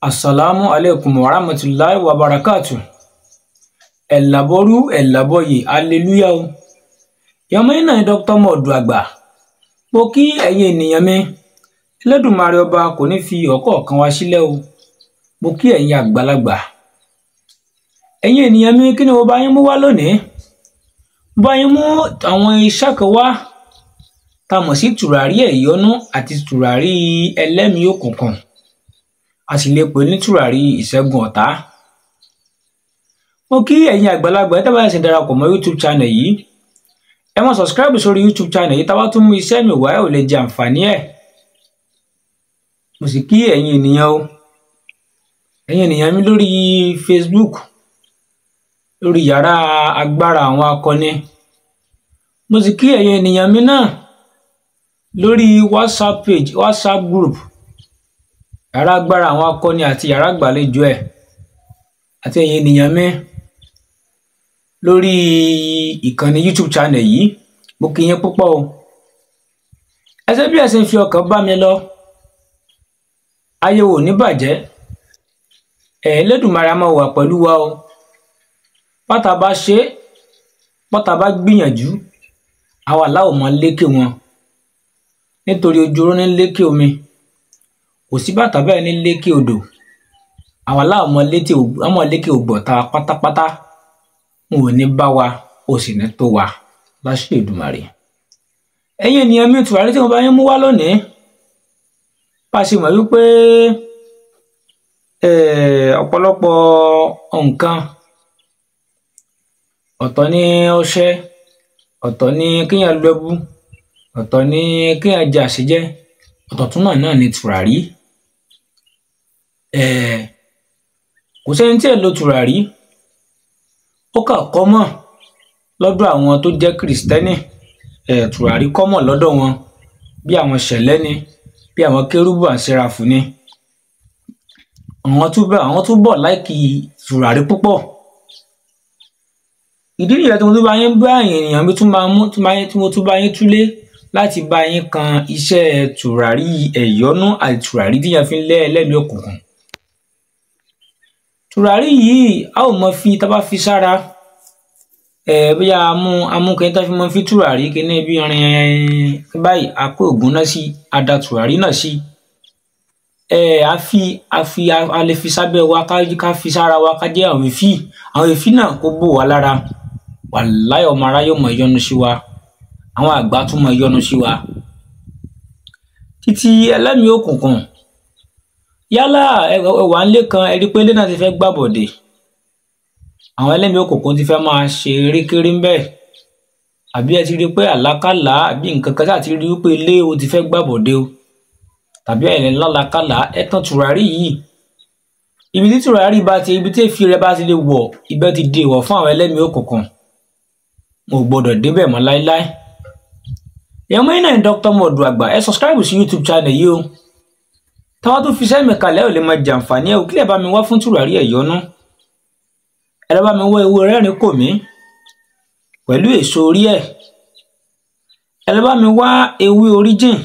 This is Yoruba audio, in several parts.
asalaamu aleykum wa rahmatulahi wa barakatu ẹ̀làbọ̀rú ẹ̀làbọ̀yè aleluya o yọmọ iná ni dr mọ̀ọ́dù àgbà mo kí ẹ̀yin ènìyàn mi Ẹlẹ́dùmarè ọba kò ní fi ọ̀kọ̀ọ̀kan wá sílẹ̀ o mo kí ẹ̀yin àgbàlagbà ẹ̀yin ènìyàn mi kí ni mo bá yín mú wá lónìí mo bá yín mú àwọn iṣẹ́ kan wá tá a mọ̀ sí tùràrí ẹ̀yọ́nú àti tùràrí ẹlẹ́mìí òkùnkùn a sì lè pè ní tùràrí ìṣẹ́gun ọ̀tá mo kí ẹ̀yin àgbàlagbà ẹ̀ tẹ́ bá ṣe darapọ̀ mọ́ youtube channel yìí ẹ máa subscribe sórí youtube channel yìí tá a bá tún mú iṣẹ́ mi wá ẹ ò lè jẹ àǹfààní ẹ̀ mo sì kí ẹ̀yin ènìyàn o ẹ̀yin ènìyàn mi lórí facebook lórí yàrá agbára àwọn akọni mo sì kí ẹ̀yin ènìyàn mi náà lórí whatsapp page whatsapp group yàrá agbára àwọn akọni àti yàrá àgbàlejò ẹ̀ àti ẹ̀yin ènìyàn mi lórí ìkànnì youtube channel yìí mo kí yín púpọ̀ o ẹsẹ̀ bí ẹ ṣe ń fi ọkàn bá mi lọ ayé wo ní bàjẹ́ ẹ̀ Ẹlẹ́dùmarè á máa wà pẹ̀lú wa o pátá bá ṣe pátá bá gbìyànjú àwa láwọn mọ lékè wọn nítorí ojú oró ní lékè omi kò sí bàtà bẹ́ẹ̀ ní lékè odò àwa láwọn mọ létí ọmọ lékè ògbọ̀ta pátápátá wọn ò ní bá wa ó sì ní tó wa láṣẹ Èdùmàrè ẹ̀yin ènìyàn mi tùwárí tí mo bá yín mú wá lónìí bá a ṣe mọ̀ wípé ọ̀pọ̀lọpọ̀ nǹkan ọ̀tọ̀ ní ọṣẹ ọ̀tọ̀ ní kéèyàn lu ẹbú ọ̀tọ̀ ní kéèyàn jẹ àṣejẹ ọ̀tọ̀ tún náà náà ní tùràrí kò sẹ́ni tí ẹ̀ lo tùràrí ó kà kọ́mọ̀ lọ́dọ̀ àwọn tó jẹ́ kìrìsìtẹ́nì tùràrí kọ́mọ̀ lọ́dọ̀ wọn bí àwọn ṣẹ̀lẹ́ ni bí àwọn kérúbù àṣẹrafù ni àwọn túbọ̀ àwọn túbọ̀ láìkì tùràrí púpọ̀ ìdí nìyẹn tí mo tún bá yín bá èèyàn mi tún máa mú tí mo tún bá yín túlé láti bá yín kan iṣẹ́ tùràrí ẹ̀yọ́nú àti tùràrí tí yẹn fi ń lé ẹlẹ́mìí òkùnkùn tùràrí yìí a ò mọ fi tá a bá fi sára ẹ bóyá amú amúkẹ́ tá a fi mọ fi tùràrí kíní bí rin báyìí a kó ògùn náà sí a da tùràrí náà sí ẹ a fi a fi a lè fi sábẹ́ wa ká fi sára wa ká jẹ́ àwọn èéfì àwọn èéfì náà kó bò wá lára wàláyọ̀ ọmọ aráyé mọ̀ yọ́nú sí wa àwọn àgbà tún mọ̀ yọ́nú sí wa títí ẹlẹ́mìí òkùnkùn yálà ẹwà ńlé kan ẹrí pé ilé náà ti fẹ́ gbàbọ̀dè àwọn ẹlẹ́mìí òkùnkùn ti fẹ́ máa ṣe erékeré ń bẹ́ẹ̀ àbí ẹ ti rí pé àlákàlà àbí nǹkan kan ti rí pé ilé o ti fẹ́ gbàbọ̀dè o tàbí ẹ̀rẹ̀ lálàkàlà ẹ tàn tùràrí yìí ibi tí tùràrí bá ti ibi tí èéfì rẹ bá ti lè wọ̀ ibẹ̀ ti di ìwọ̀ fún àwọn ẹlẹ́mìí òkùnkùn mo gbọ́dọ̀ débẹ̀ mọ́ láéláé ìyẹn mọ́ iná ní Dr. Mọ̀ọ́dù àgbà ẹ subscribe sí YouTube channel yìí o táwọn tó fi sẹ́mi kalẹ̀ ò lè máa jàǹfààní ẹ̀ ò kílẹ̀ bá mi wá fún tùràrí ẹ̀yọ́nú ẹ lọ́ bá mi wá ewé rẹ́rìn kò mí pẹ̀lú èso orí ẹ̀ ẹ lọ́ bá mi wá ewé oríjìn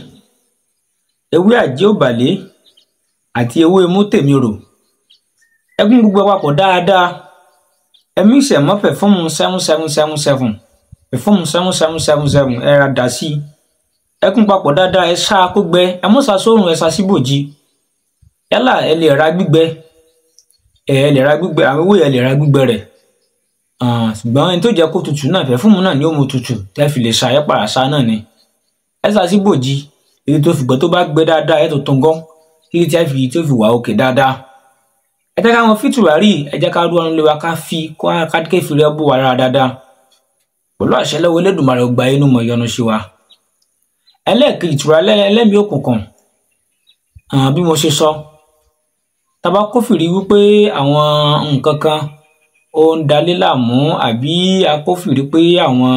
ewé àjẹ́ òbàlẹ́ àti ewé mútèmírò ẹ gún gbogbo papọ̀ dáadáa ẹ mí ìṣẹ̀mọ́ pẹ̀fọ́ọ̀mù seven seven seven seven pẹ̀fọ́ọ̀mù seven seven seven seven ẹ ra dà sí ẹ kún papọ̀ dáadáa ẹ ṣá kó gbẹ ẹ mọ́ sa sórùn ẹ sa síbòjì yálà ẹ lè ra gbígbẹ ẹ lè ra gbígbẹ àwọn ewé ẹ lè ra gbígbẹ rẹ ṣùgbọ́n ẹni tó jẹ́ kó tutù náà pẹ̀fúmù náà ni ó mu tutù tẹ́ fi lè ṣá ẹ pàrà ṣá náà ni ẹ ṣá sí bòjì èyí tó fìgbọ́ tó bá gbẹ dáadáa ẹ tó tún gán títí tí ẹ fi tó fi wà òkè dáadáa ẹ jẹ́ káwọn fìtùràrí ẹ jẹ́ ká rúwọ́n lé wa ká fi ká kéfì rẹ bó wa rárá dáadáa pẹ̀lú àṣẹ lọ́wọ́ Elédùmarè ọgbà inú mọ̀ yọ́nú sí wa ẹlẹ́ẹ̀kejì ìtura ẹlẹ́mìí òkùnkùn bí mo ṣe sọ tàbá kófìrí wípé àwọn nǹkan kan ó ń dalé láàmú àbí akófìrí pé àwọn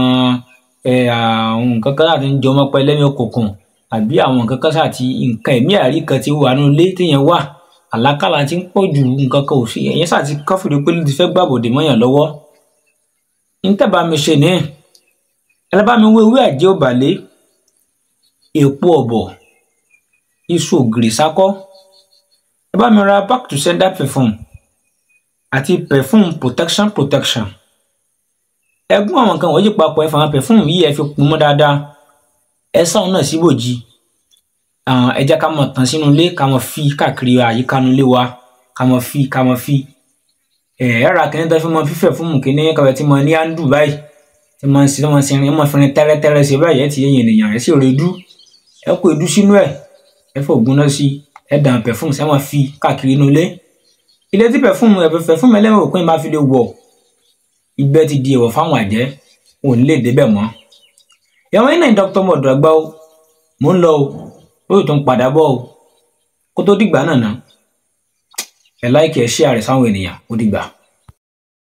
nǹkan kan láti ń jọmọ pẹ́ ẹlẹ́mìí òkùnkùn àbí àwọn nǹkan kan sáti nǹkan ẹ̀mí àrí kan ti wà nínú ilé téèyàn wà àlákàlà ti ń pọ̀ ju nǹkan kan ò sí ẹ̀yìn sáti kófìrí pé ló ti fẹ́ gbàbọ̀dè mọ́yàn lọ́wọ́ ntẹ́bà mi ṣe ní ẹ bá mi wé ewé àjẹ́ òbàlẹ́ èpo ọ̀bọ̀ iṣu ògìrì sákọ́ ẹ bá bá mi ra back to sender perfume àti perfume protection protection ẹ gún àwọn nǹkan wọ̀nyí papọ̀ ẹ fà àwọn perfume yìí ẹ fi kùn mọ́ dáadáa ẹ sáwọn náà síbòjì ẹ jẹ́ ká mọ̀ tán sínú ilé ká mọ̀ fi káàkiri àyíká nu ilé wa ká mọ̀ fi ká mọ̀ fi ẹ ẹ ra kìnìún tó fi mọ fífẹ̀ fún mu kìnìún kàwé tí mo ní àndù báyìí tí mo ń sin tí mo ń sin ẹ mọ̀ fi rin tẹ́rẹ́tẹ́rẹ́ sí báyìí ẹ ti yẹn ènìyàn ẹ sì rè dú ẹ kó edu sínú ẹ ẹ fògùn náà sí ẹ dàn perfume sẹ́wọ̀n fi káàkiri inú ilé ilé tí perfume ẹ perfume ẹlẹ́wọ̀n òpin bá fi lè wọ̀ ibẹ̀ ti di èèwọ̀ fáwọn àjẹ́ wọn ò ní lè débẹ̀ mọ́ ìyàwó yín náà dr mọ̀dọ̀ àgbà o mò ń lọ o ó yóò tún padà bọ̀ o kó tó dìgbà náà ná ẹ láìkì ẹ ṣí àrẹ sáwọn ènìyàn ó dìgbà.